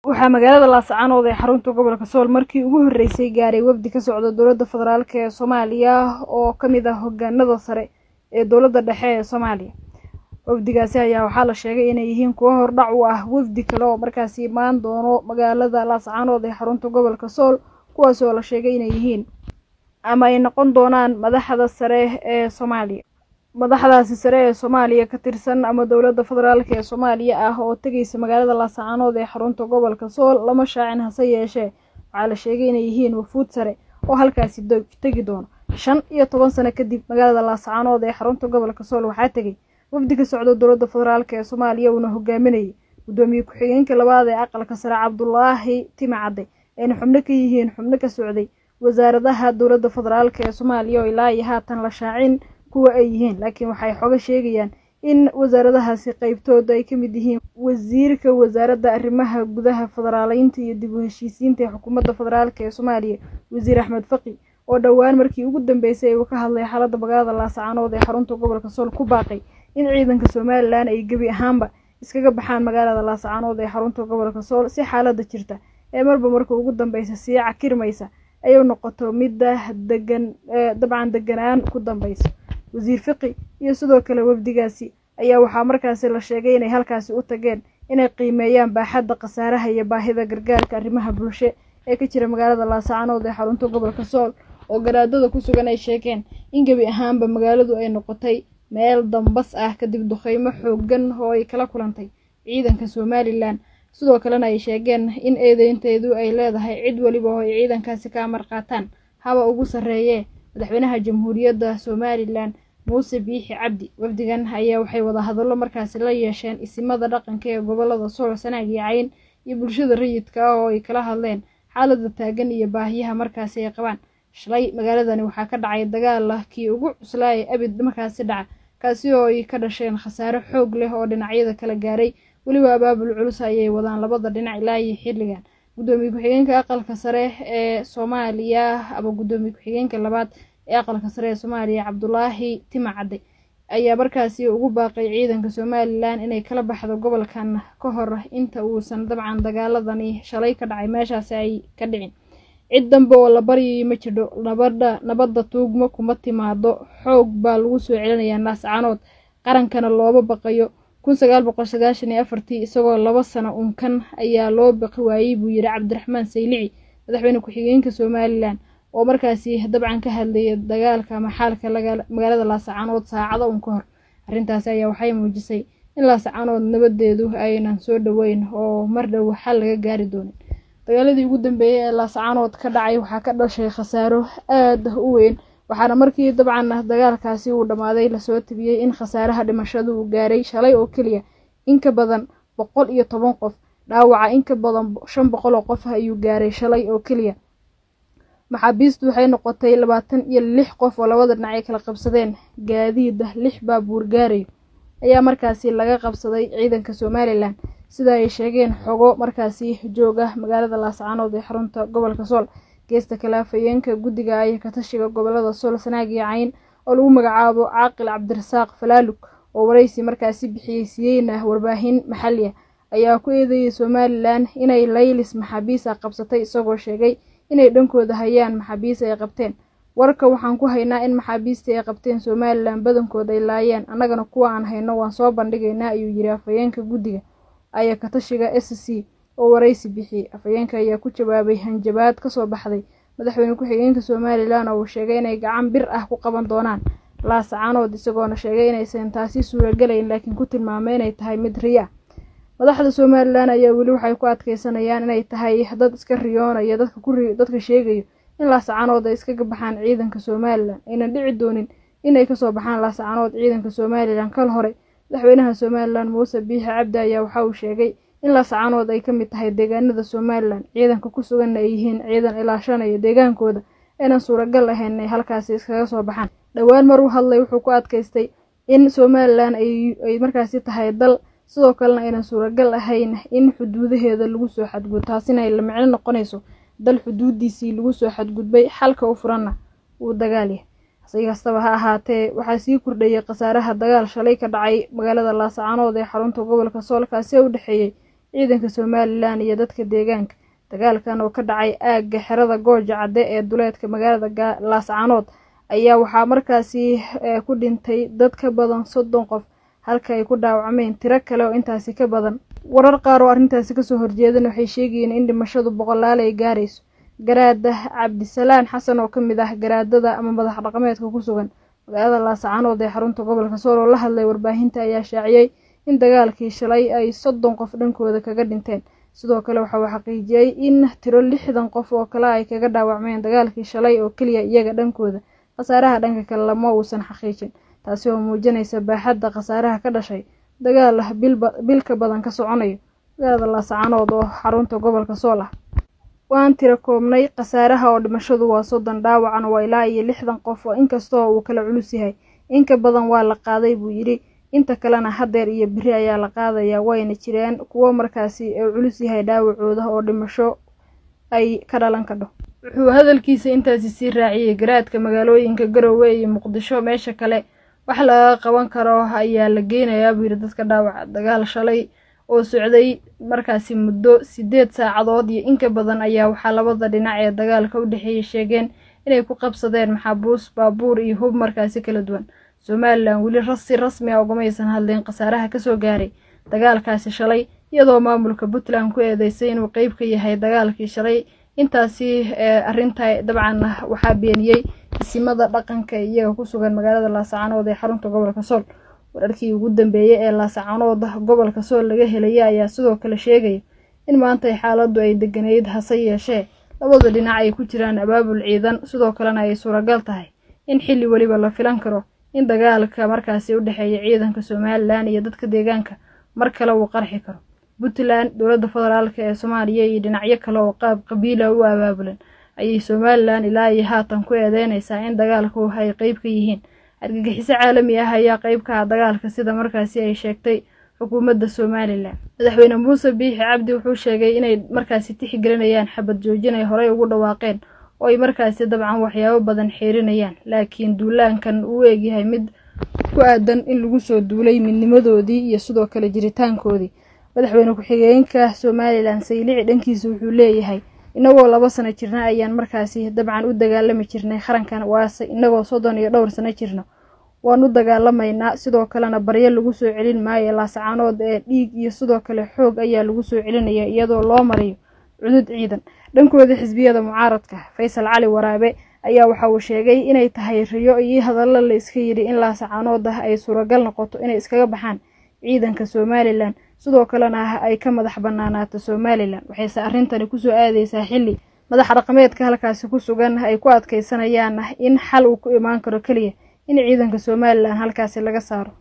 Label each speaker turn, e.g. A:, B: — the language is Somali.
A: waxaa magaalada laascaanood ee xarunta gobolka sool markii ugu horreysay gaaray wafdi ka socda dowladda federaalk ee soomaaliya oo ka mid ah hogaanada sare ee dowladda dhexe ee soomaaliya wafdigaasi ayaa waxaa la sheegay inay yihiin kuwo hordhac u ah wafdi kale oo markaasi imaan doono magaalada laascaanood ee xarunta gobolka sool kuwaas oo la sheegay inay yihiin ama ay noqon doonaan madaxda sare ee soomaaliya madaxdaasi sare ee soomaaliya ka tirsan ama dowladda federaalk ee soomaaliya ah oo tegeysa magaalada laascaanood ee xarunta gobolka sool lama shaacin hase yeeshee waxaa la sheegay inay yihiin wafuud sare oo halkaasi tegi doono shan iyo toban sano kadib magaalada laascaanood ee xarunta gobolka sool waxaa tegey wafdi ka socda dowladda federaalk ee soomaaliya uuna hogaaminayay guddoomiye ku-xigeenka labaad ee aqalka sare cabdulaahi timacadde ayna xubno ka yihiin xubno ka socday wasaaradaha dowladda federaalk ee soomaaliya oo ilaa iyo haatan la shaacin kuwa ay yihiin laakiin waxay xoga sheegayaan in wasaaradahaasi qeybtooda ay ka mid yihiin wasiirka wasaaradda arrimaha gudaha federaaleynta iyo dib u heshiisiinta ee xukuumadda federaalk ee soomaaliya wasiir axmed faqi oo dhowaan markii ugu dambeysay uu ka hadlay xaaladda magaalada laascaanood ee xarunta gobolka sool ku baaqay in ciidanka somalilan ay gebi ahaanba iskaga baxaan magaalada laascaanood ee xarunta gobolka sool si xaaladda jirta ee marba marka ugu dambeysa sii cakirmaysa ay u noqoto midda degan dabcan deganaan ku dambeysa wasiir fiqi iyo sidoo kale wafdigaasi ayaa waxaa markaasi la sheegay inay halkaasi u tageen inay qiimeeyaan baaxadda khasaaraha iyo baahida gargaarka arrimaha bulsho ee ka jira magaalada laascaanood ee xarunta gobolka sool oo garaadada ku sugan ay sheegeen in gebi ahaanba magaaladu ay noqotay meel dambas ah kadib duqeymo xoogan oo ay kala kulantay ciidanka somalilan sidoo kalena ay sheegeen in eedeynteedu ay leedahay cid weliba oo ay ciidankaasi ka amar qaataan haba ugu sarreeyee madaxweynaha jamhuuriyadda somalilan muuse biixi cabdi wafdigan ayaa waxay wada hadallo markaasi la yeesheen isimada dhaqanka ee gobolada sool sanaag iyo cayn iyo bulshada rayidka ah oo ay kala hadleen xaaladda taagan iyo baahiyaha markaasi ay qabaan shalay magaaladani waxaa ka dhacay dagaal ah kii ugu cuslaa ee abid markaasi dhaca kaasi oo ay ka dhasheen khasaare xoog leh oo dhinacyada kala gaaray weliba abaabul culus ayay wadaan labada dhinac ilaa iyo xilligan guddoomiye ku-xigeenka aqalka sare ee soomaaliya ama guddoomiye ku-xigeenka labaad ee aqalka sare ee soomaaliya cabdulaahi timacadde ayaa markaasi ugu baaqay ciidanka somalilan inay kala baxdo gobolkan ka hor inta uusan dabcan dagaaladani shalay ka dhacay meeshaasi ay ka dhicin cid dambe oo la baryayo ma jidho nabadha nabadda tuugmo kuma timaado xoog baa lagu soo celinayaa naascaanood qarankana looba baqayo kun sagaal boqol sagaashan iyo afartii isagoo laba sano unkan ayaa loo baqi waayey buu yidhi cabdiraxmaan saylici madaxweyne ku-xigeenka somalilan oo markaasi dabcan ka hadlayay dagaalka ama xaalka magaalada laascaanood saacado un ka hor arrintaasi ayaa waxay muujisay in laascaanood nabadeedu aynan soo dhoweyn oo mar dhow xal laga gaari doonin dagaaladii ugu dambeeyey ee laascaanood ka dhacay waxaa ka dhashay khasaaro aada u weyn waxaana markii dabcan dagaalkaasi uu dhammaaday lasoo tabiyey in khasaaraha dhimashadu uu gaaray shalay oo keliya in ka badan boqol iyo toban qof dhaawaca in ka badan shan boqol oo qof ayuu gaaray shalay oo keliya maxaabiistu waxay noqotay labaatan iyo lix qof oo labada dhinac ay kala qabsadeen gaadiida lix baabuur gaarayo ayaa markaasi laga qabsaday ciidanka somalilan sida ay sheegeen xogo markaasi jooga magaalada laascaanood ee xarunta gobolka sool geesta kale afhayeenka guddiga iyo katashiga gobolada sool sanaag iyo cayn oo lagu magacaabo caaqil cabdirasaaq falaalug oo waraysi markaasi bixiyey siiyeyna warbaahin maxali ah ayaa ku eedeeyay somalilan inay laylis maxaabiisa qabsatay isagoo sheegay inay dhankooda hayaan maxaabiis ay qabteen warka waxaan ku haynaa in maxaabiistii ay qabteen somalilan badankooda ay laayeen annagana kuwa aan hayno waan soo bandhigaynaa ayuu yidhi afhayeenka guddiga aya katashiga s c oo waraysi bixiyey afhayeenka ayaa ku jawaabay hanjabaad kasoo baxday madaxweyne ku-xigeenka somalilan oo uu sheegay inay gacan bir ah ku qaban doonaan laascaanood isagoona sheegay inaysan taasi suuragelayn laakiin ku tilmaamay inay tahay mid riya madaxda somalilan ayaa weli waxay ku adkeysanayaan inay tahay dad iska riyoonaya dadka sheegayo in laascaanood ay iskaga baxaan ciidanka somalilan aynan dhici doonin inay kasoo baxaan laascaanood ciidanka somalilan kal hore madaxweynaha somalilan muuse biixi cabdi ayaa waxa uu sheegay in laascaanood ay ka mid tahay deegaanada somalilan ciidanka ku suganna ay yihiin ciidan ilaashanaya deegaankooda aynan suuragal ahayn inay halkaasi iskaga soo baxaan dhowaan mar u hadlay wuxuu ku adkaystay in somalilan ay markaasi tahay dal sidoo kalena aynan suuragal ahayn in xuduudaheeda lagu soo xadgud taasina ay la micno noqonayso dal xuduudiisii lagu soo xadgudbay xalka u furanna uu dagaalyahay si kastaba ha ahaatee waxaa sii kordhayay khasaaraha dagaal shalay ka dhacay magaalada laascaanood ee xarunta gobolka sool kaasi u dhexeeyey ciidanka somalilan iyo dadka deegaanka dagaalkan oo ka dhacay aagga xerada gooja cadde ee duleedka magaalada laascaanood ayaa waxaa markaasi ku dhintay dad ka badan soddon qof halka ay ku dhaawacmeen tiro kale oo intaasi ka badan warar qaar oo arrintaasi kasoo horjeedan waxay sheegayeen in dhimashadu boqolaal ay gaarayso garaada cabdisalaan xasan oo ka mid ah garaadada ama madax dhaqameedka ku sugan magaalada laascaanood ee xarunta gobolka sool oo la hadlay warbaahinta ayaa shaaciyey in dagaalkii shalay ay soddon qof dhankooda kaga dhinteen sidoo kale waxa uu xaqiijiyey in tiro lixdan qof oo kale ay kaga dhaawacmeen dagaalkii shalay oo keliya iyaga dhankooda khasaaraha dhanka kale lama uusan xaqiijin taasi oo muujinaysa baaxadda khasaaraha ka dhashay dagaal bilka badan ka soconayo magaalada laascaanood oo xarunta gobolka sool ah waan tiro koobnay khasaaraha oo dhimashadu waa soddon dhaawacan waa ilaa iyo lixdan qof oo inkastoo uu kala culus yahay inka badan waa la qaaday buu yidhi inta kalena hadeer iyo beri ayaa la qaadayaa wayna jireen kuwo markaasi uu culus yahay dhaawacooda oo dhimasho ay ka dhalan kadho wuxuu hadalkiisa intaasi sii raaciyey garaadka magaalooyinka garowe iyo muqdisho meesha kale wax laga qaban karo ayaa la geynayaa buu yidhi dadka dhaawaca dagaal shalay oo socday markaasi muddo sideed saacadood iyo inka badan ayaa waxaa labada dhinac ee dagaalka u dhexeeyay sheegeen inay ku qabsadeen maxaabuus baabuur iyo hub markaasi kala duwan somalilan weli si rasmi a ugamaysan hadleen khasaaraha kasoo gaaray dagaalkaasi shalay iyadoo maamulka puntland ku eedeysay inuu qeyb ka yahay dagaalkii shalay intaasi arrinta dabcan waxaa beeniyey isimada dhaqanka iyaga ku sugan magaalada laascaanood ee xarunta gobolka sool wararkii ugu dambeeyey ee laascaanood gobolka sool laga helaya ayaa sidoo kale sheegaya in maanta xaaladdu ay deganeyd hase yeeshee labada dhinac ay ku jiraan abaabul ciidan sidoo kalena ay suuragal tahay in xilli weliba la filan karo in dagaalka markaasi u dhexeeya ciidanka somalilan iyo dadka deegaanka mar kale uu qarxi karo puntland dowladda federaalk ee soomaaliya iyo dhinacyo kale oo qaab qabiila u abaabulan ayay somalilan ilaa iyo haatan ku eedeynaysaa in dagaalku ay qeyb ka yihiin argagixiso caalami ah ayaa qeyb ka ah dagaalka sida markaasi ay sheegtay xukuumadda somalilan madaxweyne muuse biixi cabdi wuxuu sheegay inay markaasi tixgelinayaan xabad joojin ay horey ugu dhawaaqeen oo ay markaasi dabcan waxyaabo badan xiirinayaan laakiin duulaankan uu eegyahay mid ku aadan in lagu soo duulay midnimadoodii iyo sidoo kale jiritaankoodii madaxweyne ku-xigeenka somalilan saylici dhankiisa wuxuu leeyahay inagoo laba sano jirna ayaan markaasi dabcan u dagaalami jirnay qarankan waase inagoo soddon iyo dhowr sano jirno waan u dagaalamaynaa sidoo kalena baryo lagu soo celin maayo laascaanood ee dhiig iyo sidoo kale xoog ayaa lagu soo celinaya iyadoo loo marayo cudud ciidan dhankooda xisbiyada mucaaradka faysal cali waraabe ayaa waxa uu sheegay inay tahay riyo iyo hadallo la iska yidhi in laascaanood ah ay suuragal noqoto inay iskaga baxaan ciidanka somalilan sidoo kalena ay ka madax banaanaato somalilan waxayse arrintani kusoo aadeysaa xilli madax dhaqameedka halkaasi ku sugan ay ku adkeysanayaan in xal uu ku imaan karo keliya in ciidanka somalilan halkaasi laga saaro